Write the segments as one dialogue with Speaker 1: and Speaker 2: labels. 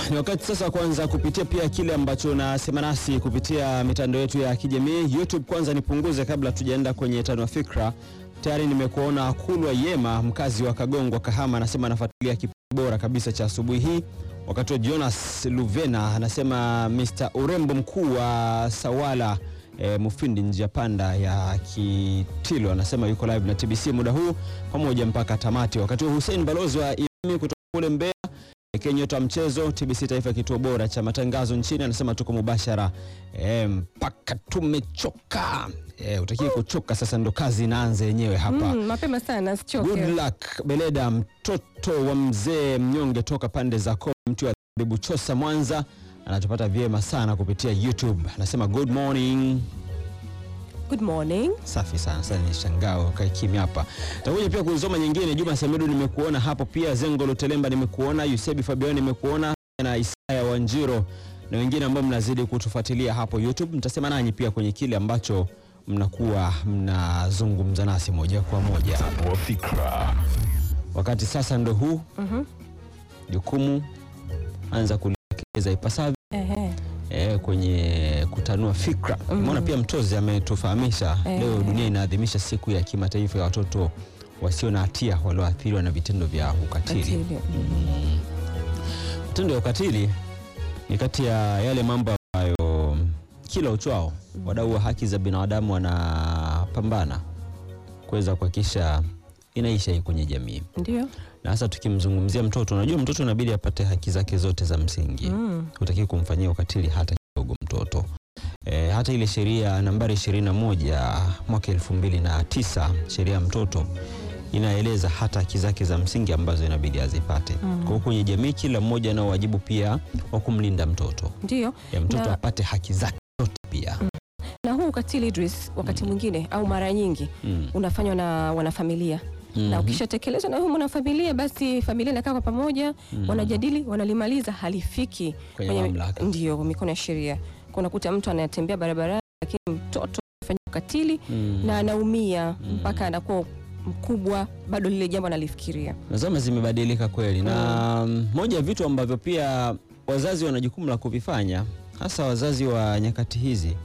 Speaker 1: ni wakati sasa kwanza kupitia pia kile ambacho unasema nasi kupitia mitandao yetu ya kijamii YouTube. Kwanza nipunguze kabla tujaenda kwenye tano fikra. Tayari nimekuona Kulwa Yema, mkazi wa Kagongwa, Kahama, anasema anafuatilia kipindi bora kabisa cha asubuhi hii. Wakati wa Jonas Luvena anasema Mr. urembo mkuu wa Sawala e, Mufindi njia panda ya Kitilo anasema yuko live na TBC muda huu pamoja mpaka tamati. Wakati wa Hussein balozi wa Ilimi kutoka kule Mbeya Kenyota mchezo TBC Taifa, kituo bora cha matangazo nchini, anasema tuko mubashara e, mpaka tumechoka. E, utakie kuchoka sasa, ndo kazi inaanza yenyewe hapa.
Speaker 2: Mm, mapema sana sichoke.
Speaker 1: Good luck Beleda, mtoto wa mzee mnyonge toka pande za Kongo, mtu wa Bibu Chosa Mwanza, anatupata vyema sana kupitia YouTube. Anasema good morning.
Speaker 2: Good morning.
Speaker 1: Safi sana sasa, ni shangao kae kimya hapa. Takuja pia kusoma nyingine. Juma Samidu nimekuona hapo pia, Zengo Lutelemba nimekuona, Yusebi Fabian nimekuona na Isaya Wanjiro na wengine ambao mnazidi kutufuatilia hapo YouTube. Mtasema nanyi pia kwenye kile ambacho mnakuwa mnazungumza nasi moja kwa moja.
Speaker 3: Tanua fikra.
Speaker 1: Wakati sasa ndo huu
Speaker 2: Mhm.
Speaker 1: jukumu anza kulielekeza ipasavyo
Speaker 2: Ehe.
Speaker 1: eh, kwenye kutanua fikra. Umeona pia Mtozi ametufahamisha
Speaker 2: Eh.
Speaker 1: leo dunia inaadhimisha siku ya kimataifa ya watoto wasio na hatia walioathiriwa na vitendo vya ukatili.
Speaker 2: Atili.
Speaker 1: Vitendo vya ukatili ni kati ya yale mambo ambayo kila uchwao wadau wa haki za binadamu wanapambana kuweza kuhakikisha inaisha hii kwenye jamii
Speaker 2: Ndio.
Speaker 1: na hasa tukimzungumzia mtoto, unajua mtoto inabidi apate haki zake zote za msingi
Speaker 2: Mm.
Speaker 1: hutaki kumfanyia ukatili hata kidogo mtoto. E, hata ile sheria nambari 21 mwaka elfu mbili na tisa sheria ya mtoto inaeleza hata haki zake za msingi ambazo inabidi azipate. Kwa hiyo kwenye jamii kila mmoja ana wajibu pia wa kumlinda mtoto
Speaker 2: Ndio.
Speaker 1: e, mtoto
Speaker 2: Na-
Speaker 1: apate haki zake zote pia
Speaker 2: Na huu ukatili Idris, wakati mwingine au mara nyingi
Speaker 1: Mm.
Speaker 2: unafanywa na wanafamilia na
Speaker 1: Mhm.
Speaker 2: ukishatekelezwa na huyu mwanafamilia, basi familia inakaa kwa pamoja, wanajadili, wanalimaliza, halifiki
Speaker 1: Kwenye mamlaka.
Speaker 2: ndio mikono ya sheria. Kwa unakuta mtu anatembea barabarani, lakini mtoto anafanya ukatili
Speaker 1: Mm.
Speaker 2: na anaumia mpaka anakuwa mkubwa, bado lile jambo analifikiria.
Speaker 1: na zama zimebadilika kweli na mm, moja ya vitu ambavyo pia wazazi wana jukumu la kuvifanya hasa wazazi wa nyakati hizi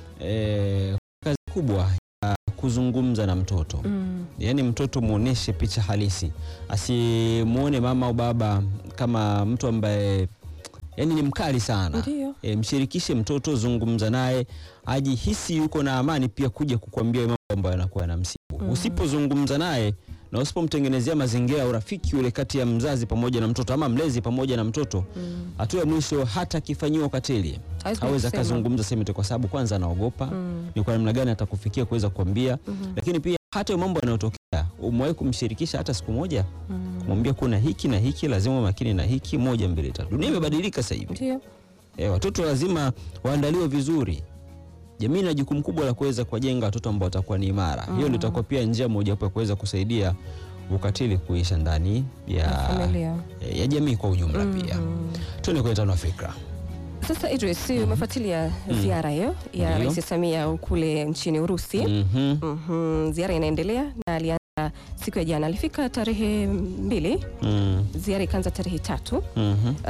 Speaker 1: e, kazi kubwa ya kuzungumza na mtoto
Speaker 2: Mm.
Speaker 1: yaani mtoto muoneshe picha halisi asimwone mama au baba kama mtu ambaye yani ni mkali sana
Speaker 2: Ndio.
Speaker 1: e, mshirikishe mtoto zungumza naye ajihisi yuko na amani pia kuja kukwambia mambo ambayo yanakuwa na msibu usipozungumza naye na usipomtengenezea mazingira ya urafiki ule kati ya mzazi pamoja na mtoto ama mlezi pamoja na mtoto hatua ya mwisho hata akifanyiwa ukatili
Speaker 2: Hawezi
Speaker 1: hawezi
Speaker 2: kusema.
Speaker 1: akazungumza sehemu yote, kwa sababu kwanza anaogopa ni kwa namna gani atakufikia kuweza kuambia lakini pia hata mambo yanayotokea umewahi kumshirikisha hata siku moja kumwambia kuna hiki na hiki lazima uwe makini na hiki moja mbili tatu dunia imebadilika sasa hivi
Speaker 2: Ndio.
Speaker 1: e, watoto lazima waandaliwe vizuri jamii ina jukumu kubwa la kuweza kuwajenga watoto ambao watakuwa ni imara hiyo ndio itakuwa pia njia mojawapo ya kuweza kusaidia ukatili kuisha ndani ya,
Speaker 2: Familia.
Speaker 1: e, ya jamii kwa ujumla pia tuende kwenye tano fikra
Speaker 2: Sasa Idris, umefuatilia ziara hiyo ya
Speaker 1: Ndio.
Speaker 2: Rais Samia kule nchini Urusi.
Speaker 1: Mhm.
Speaker 2: Mhm, ziara inaendelea na alianza siku ya jana, alifika tarehe mbili,
Speaker 1: Mm.
Speaker 2: ziara ikaanza tarehe tatu.
Speaker 1: Mhm.
Speaker 2: Uh,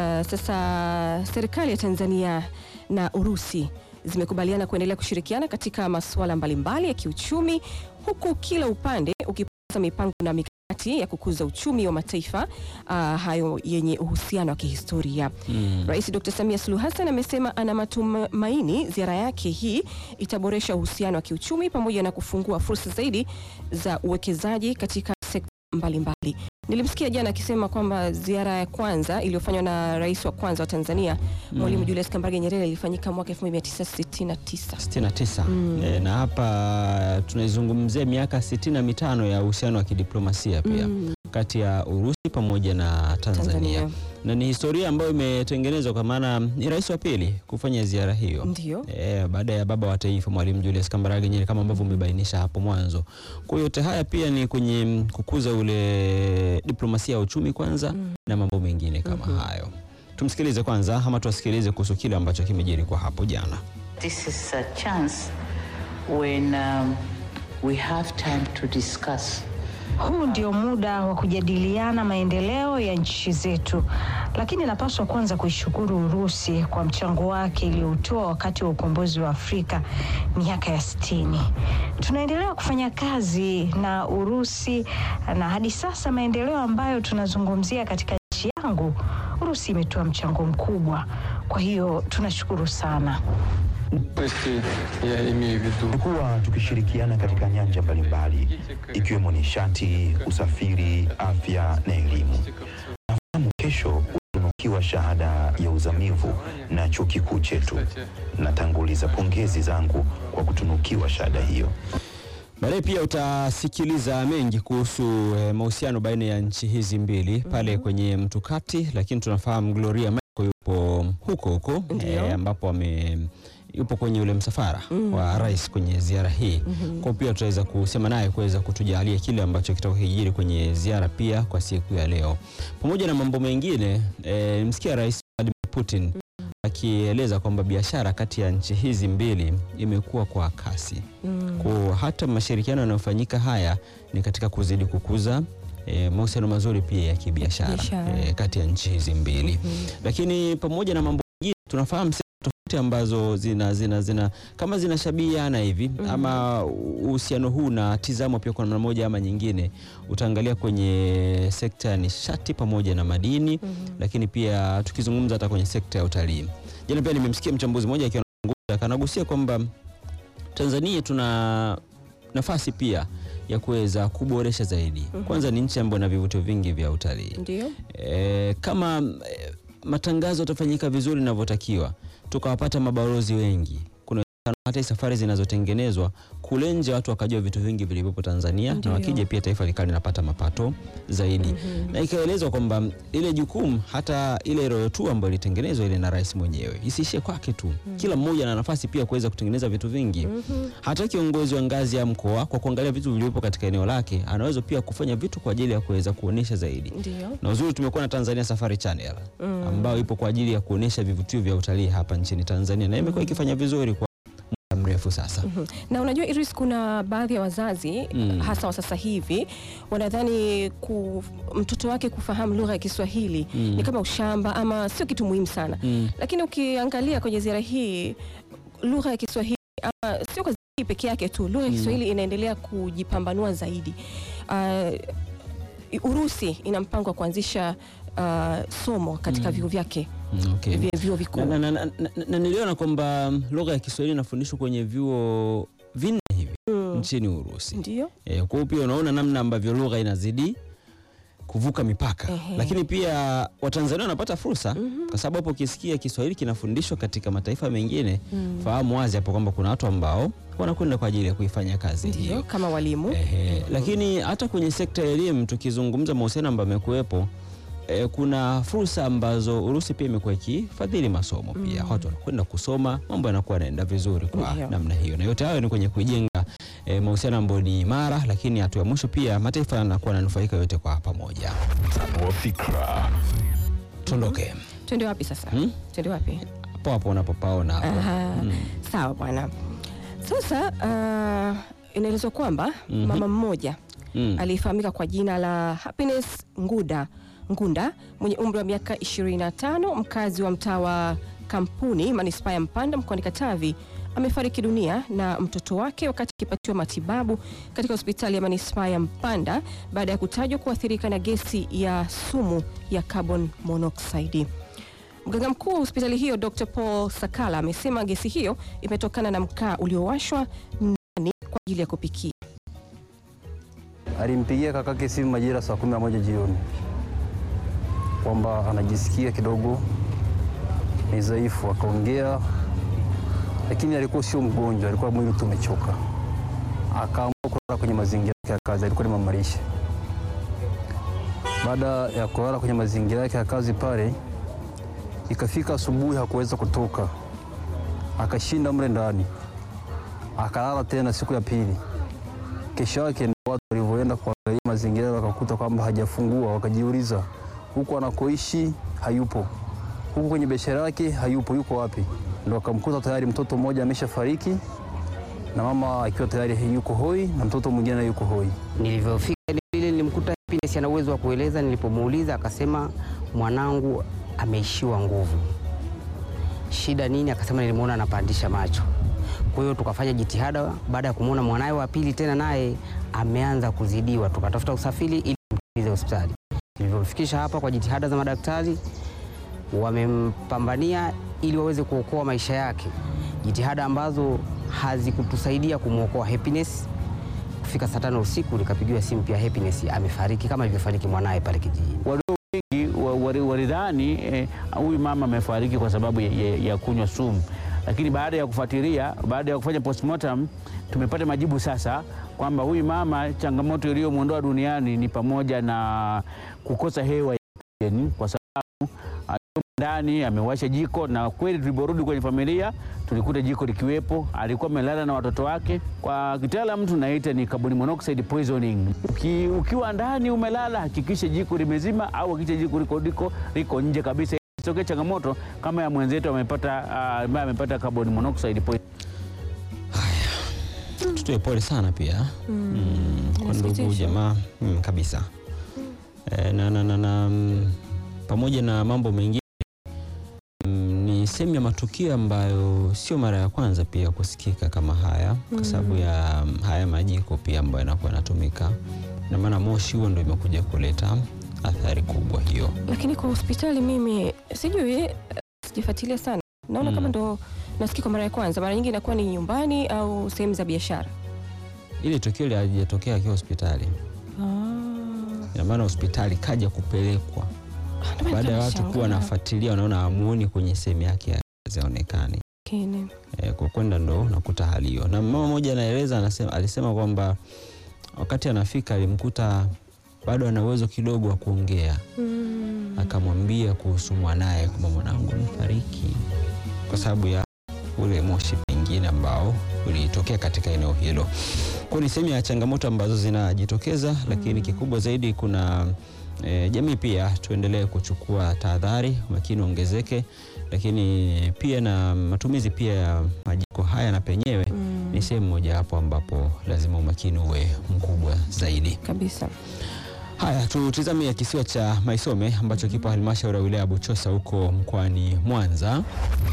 Speaker 2: sasa serikali ya Tanzania na Urusi zimekubaliana kuendelea kushirikiana katika masuala mbalimbali ya kiuchumi huku kila upande ukipata mipango na mikakati ya kukuza uchumi wa mataifa uh, hayo yenye uhusiano wa kihistoria.
Speaker 1: Mm.
Speaker 2: Rais Dr. Samia Suluhu Hassan amesema ana matumaini ziara yake hii itaboresha uhusiano wa kiuchumi pamoja na kufungua fursa zaidi za uwekezaji katika sekta mbalimbali. Nilimsikia jana akisema kwamba ziara ya kwanza iliyofanywa na rais wa kwanza wa Tanzania Mwalimu Julius Kambarage Nyerere ilifanyika mwaka 1969.
Speaker 1: 69 e, na hapa tunaizungumzia miaka sitini na mitano ya uhusiano wa kidiplomasia pia kati ya Urusi pamoja na Tanzania.
Speaker 2: Tanzania.
Speaker 1: na ni historia ambayo imetengenezwa kwa maana ni rais wa pili kufanya ziara hiyo
Speaker 2: Ndio.
Speaker 1: e, baada ya baba wa taifa Mwalimu Julius Kambarage Nyerere kama ambavyo umebainisha hapo mwanzo. Kwa hiyo yote haya pia ni kwenye mm, kukuza ule diplomasia ya uchumi kwanza na mambo mengine kama hayo. Tumsikilize kwanza ama tuwasikilize kuhusu kile ambacho kimejiri kwa hapo jana.
Speaker 4: This is a chance when um, we have time to discuss
Speaker 3: Huu ndio muda wa kujadiliana maendeleo ya nchi zetu, lakini napaswa kwanza kuishukuru Urusi kwa mchango wake iliyoutoa wakati wa ukombozi wa Afrika miaka ya sitini. Tunaendelea kufanya kazi na Urusi na hadi sasa maendeleo ambayo tunazungumzia katika nchi yangu, Urusi imetoa mchango mkubwa. Kwa hiyo tunashukuru sana.
Speaker 4: Области, я имею в виду
Speaker 5: Tumekuwa tukishirikiana katika nyanja mbalimbali ikiwemo nishati, usafiri, afya na elimu. Nafahamu kesho utatunukiwa shahada ya uzamivu na chuo kikuu chetu. Natanguliza pongezi zangu kwa kutunukiwa shahada hiyo.
Speaker 1: Baadaye pia utasikiliza mengi kuhusu eh, mahusiano baina ya nchi hizi mbili pale kwenye mtukati, lakini tunafahamu Gloria Michael yupo huko huko
Speaker 2: Ndio.
Speaker 1: ambapo ame yupo kwenye ule msafara wa rais kwenye ziara hii. Kwa pia tutaweza kusema naye kuweza kutujalia kile ambacho kitakuwa kijiri kwenye ziara pia kwa siku ya leo, pamoja na mambo mengine. Eh, msikia Rais Vladimir Putin akieleza kwamba biashara kati ya nchi hizi mbili imekuwa kwa kasi kwa hata mashirikiano yanayofanyika haya ni katika kuzidi kukuza e, mahusiano mazuri pia ya kibiashara
Speaker 2: Biashara.
Speaker 1: e, kati ya nchi hizi mbili lakini pamoja na mambo mengine tunafahamu sekta tofauti ambazo zina, zina, zina kama zinashabihiana hivi ama uhusiano huu na tizamo pia kwa namna moja ama nyingine utaangalia kwenye sekta ya nishati pamoja na madini lakini pia tukizungumza hata kwenye sekta ya utalii jana pia nimemsikia mchambuzi mmoja akiwa anazungumza, akanagusia kwamba Tanzania tuna nafasi pia ya kuweza kuboresha zaidi. Kwanza ni nchi ambayo ina vivutio vingi vya utalii.
Speaker 2: Ndio.
Speaker 1: E, kama e, matangazo yatafanyika vizuri inavyotakiwa, tukawapata mabalozi wengi, kuna uwezekano hata hii safari zinazotengenezwa kule nje watu wakajua vitu vingi vilivyopo Tanzania
Speaker 2: Ndio.
Speaker 1: na wakija pia taifa likawa linapata mapato zaidi na ikaelezwa kwamba ile jukumu hata ile royo tu ambayo ilitengenezwa ile na rais mwenyewe isiishie kwake tu, kila mmoja ana nafasi pia kuweza kutengeneza vitu vingi. Hata kiongozi wa ngazi ya mkoa kwa kuangalia vitu vilivyopo katika eneo lake anaweza pia kufanya vitu kwa ajili ya kuweza kuonesha zaidi
Speaker 2: Ndio.
Speaker 1: na uzuri tumekuwa na Tanzania Safari Channel ambayo ipo kwa ajili ya kuonesha vivutio vya utalii hapa nchini Tanzania na imekuwa ikifanya vizuri kwa muda mrefu sasa.
Speaker 2: Na unajua Iris, kuna baadhi ya wazazi
Speaker 1: Mm.
Speaker 2: hasa wa sasa hivi wanadhani ku, mtoto wake kufahamu lugha ya Kiswahili
Speaker 1: Mm.
Speaker 2: ni kama ushamba ama sio kitu muhimu sana
Speaker 1: Mm.
Speaker 2: lakini ukiangalia kwenye ziara hii lugha ya Kiswahili ama sio kwa hii peke yake tu, lugha ya
Speaker 1: Mm.
Speaker 2: Kiswahili inaendelea kujipambanua zaidi. Uh, Urusi ina mpango wa kuanzisha uh, somo katika vyuo vyake
Speaker 1: Mm, okay.
Speaker 2: vya vyuo vikuu.
Speaker 1: Na, na, na, na, na, na niliona kwamba mm, lugha ya Kiswahili inafundishwa kwenye vyuo vinne hivi
Speaker 2: Mm.
Speaker 1: nchini Urusi.
Speaker 2: Ndio.
Speaker 1: E, kwa hiyo pia unaona namna ambavyo lugha inazidi kuvuka mipaka
Speaker 2: Ehe.
Speaker 1: lakini pia Watanzania wanapata fursa kwa sababu hapo ukisikia Kiswahili kinafundishwa katika mataifa mengine fahamu wazi hapo kwamba kuna watu ambao wanakwenda kwa ajili ya kuifanya kazi
Speaker 2: Ndio,
Speaker 1: hiyo.
Speaker 2: kama walimu.
Speaker 1: Ehe, lakini hata kwenye sekta ya elimu tukizungumza mahusiano ambayo yamekuwepo e, kuna fursa ambazo Urusi pia imekuwa ikifadhili masomo pia watu wanakwenda kusoma, mambo yanakuwa yanaenda vizuri kwa
Speaker 2: Ndio.
Speaker 1: namna hiyo, na yote hayo ni kwenye kujenga e, mahusiano ambayo ni imara, lakini hatua ya mwisho pia mataifa yanakuwa yananufaika yote kwa pamoja.
Speaker 5: Tanua fikra.
Speaker 1: Tuondoke
Speaker 2: Twende wapi sasa?
Speaker 1: Hmm?
Speaker 2: Twende wapi?
Speaker 1: hapo hapo unapopaona hapo.
Speaker 2: Aha. Sawa bwana. Sasa uh, inaelezwa kwamba mama mmoja
Speaker 1: Mm.
Speaker 2: aliyefahamika kwa jina la Happiness Nguda Ngunda mwenye umri wa miaka 25 mkazi wa mtaa wa Kampuni manispaa ya Mpanda mkoani Katavi amefariki dunia na mtoto wake wakati akipatiwa matibabu katika hospitali ya manispaa ya Mpanda baada ya kutajwa kuathirika na gesi ya sumu ya carbon monoxide. Mganga mkuu wa hospitali hiyo Dr. Paul Sakala amesema gesi hiyo imetokana na mkaa uliowashwa ndani kwa ajili ya kupikia.
Speaker 6: Alimpigia kakake simu majira saa kumi na moja jioni kwamba anajisikia kidogo ni dhaifu, akaongea, lakini alikuwa sio mgonjwa, alikuwa mwili tu umechoka. Akaamua kulala kwenye mazingira yake ya kazi, alikuwa ni mamalishe. Baada ya kulala kwenye mazingira yake ya kazi pale, ikafika asubuhi hakuweza kutoka, akashinda mle ndani, akalala tena siku ya pili. Kesho yake ndio watu walivyoenda kuangalia mazingira wakakuta kwamba hajafungua, wakajiuliza huku anakoishi hayupo, huku kwenye biashara yake hayupo, yuko wapi? Ndio akamkuta tayari mtoto mmoja ameshafariki na mama akiwa tayari yuko hoi na mtoto mwingine yuko hoi.
Speaker 7: Nilivyofika eneo lile happiness ana uwezo wa kueleza. Nilipomuuliza akasema mwanangu ameishiwa nguvu. Shida nini? Akasema nilimuona anapandisha macho. Kwa hiyo tukafanya jitihada, baada ya kumwona mwanaye wa pili tena naye ameanza kuzidiwa, tukatafuta usafiri ili tumkimbize hospitali. Tulivyomfikisha hapa kwa jitihada za madaktari, wamempambania ili waweze kuokoa maisha yake, jitihada ambazo hazikutusaidia kumwokoa Happiness. Kufika saa tano usiku nikapigiwa simu pia Happiness amefariki kama ilivyofariki mwanaye pale kijijini.
Speaker 8: Walio wengi wa- wali- walidhani eh, huyu mama amefariki kwa sababu ya, ya, ya kunywa sumu, lakini baada ya kufuatilia, baada ya kufanya postmortem tumepata majibu sasa kwamba huyu mama changamoto iliyomwondoa duniani ni pamoja na kukosa hewa ya oksijeni, kwa sababu alikuwa ndani amewasha jiko, na kweli tuliporudi kwenye familia tulikuta jiko likiwepo. Alikuwa amelala na watoto wake. Kwa kitaalamu tunaita ni carbon monoxide poisoning. Uki, ukiwa ndani umelala, hakikisha jiko limezima au hakikisha jiko liko, liko, liko nje kabisa, isitokee changamoto kama ya mwenzetu amepata ah, ambaye amepata carbon monoxide poisoning.
Speaker 1: Tutoe pole sana pia mm, kwa ndugu
Speaker 2: inasikitisha.
Speaker 1: jamaa mm, kabisa e, na, na, na, na, mm, pamoja na mambo mengine mm, ni sehemu ya matukio ambayo sio mara ya kwanza pia kusikika kama haya kwa sababu ya mm, haya majiko pia ambayo yanakuwa yanatumika na maana moshi huo ndio imekuja kuleta athari kubwa hiyo.
Speaker 2: Lakini kwa hospitali mimi sijui, eh, sijafuatilia sana, naona
Speaker 1: Mm.
Speaker 2: kama ndo nasikia kwa mara ya kwanza. Mara nyingi inakuwa ni nyumbani au sehemu za biashara.
Speaker 1: Ile tukio halijatokea akiwa hospitali,
Speaker 2: Ah.
Speaker 1: ina maana hospitali kaja kupelekwa
Speaker 2: Ah, ndio maana
Speaker 1: baada ya watu
Speaker 2: nashangaa.
Speaker 1: kuwa wanafuatilia, wanaona amuoni kwenye sehemu yake ya kazi haonekani.
Speaker 2: Lakini,
Speaker 1: E, kwa kwenda ndo nakuta hali hiyo, na mama mmoja anaeleza, anasema, alisema kwamba wakati anafika alimkuta bado ana uwezo kidogo wa kuongea,
Speaker 2: mm,
Speaker 1: akamwambia kuhusu mwanaye kwamba mwanangu amefariki kwa sababu ya ule moshi pengine ambao ulitokea katika eneo hilo. Kwa ni sehemu ya changamoto ambazo zinajitokeza, lakini kikubwa zaidi kuna e, jamii pia tuendelee kuchukua tahadhari, umakini ongezeke, lakini pia na matumizi pia ya majiko haya na penyewe ni sehemu moja hapo ambapo lazima umakini uwe mkubwa zaidi.
Speaker 2: kabisa.
Speaker 1: Haya, tutizame kisiwa cha Maisome ambacho kipo halmashauri ya wilaya ya Buchosa huko mkoani Mwanza,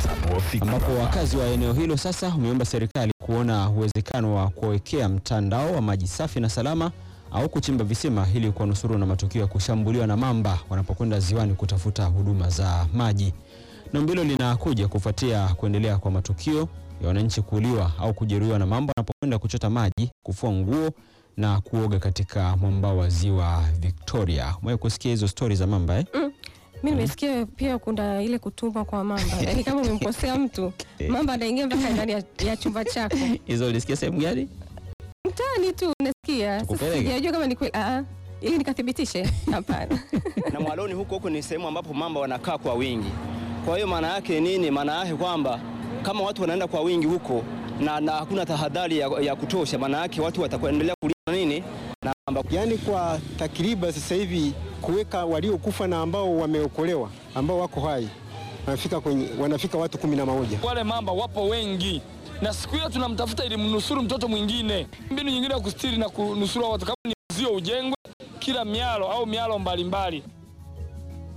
Speaker 1: ambapo wakazi wa eneo hilo sasa wameomba serikali kuona uwezekano wa kuwekea mtandao wa maji safi na salama au kuchimba visima ili kuwanusuru na matukio ya kushambuliwa na mamba wanapokwenda ziwani kutafuta huduma za maji. Ombi hilo linakuja kufuatia kuendelea kwa matukio ya wananchi kuuliwa au kujeruhiwa na mamba wanapokwenda kuchota maji, kufua nguo na kuoga katika mwambao wa ziwa Victoria. Umewahi kusikia hizo stori za mamba eh?
Speaker 2: Mi nimesikia pia kuna ile kutumwa kwa mamba, yaani kama umemkosea mtu mamba anaingia mpaka ndani ya, ya chumba chako
Speaker 1: Hizo ulisikia sehemu gani?
Speaker 2: mtaani tu unasikia. Sasa
Speaker 1: Tukupeleke?
Speaker 2: sijajua kama ni kweli, ah, ili nikathibitishe. Hapana.
Speaker 9: na Mwaloni huko huko ni sehemu ambapo mamba wanakaa kwa wingi. Kwa hiyo maana yake nini? Maana yake kwamba kama watu wanaenda kwa wingi huko na, na hakuna tahadhari ya, ya kutosha, maana yake watu watakuendelea kulia nini na mamba.
Speaker 10: Yaani kwa takriban sasa hivi kuweka waliokufa na ambao wameokolewa ambao wako hai wanafika, kwenye, wanafika watu kumi na moja.
Speaker 11: Wale mamba wapo wengi, na siku hiyo tunamtafuta ili mnusuru mtoto mwingine. Mbinu nyingine ya kustiri na kunusuru watu kama ni uzio ujengwe kila mialo au mialo mbalimbali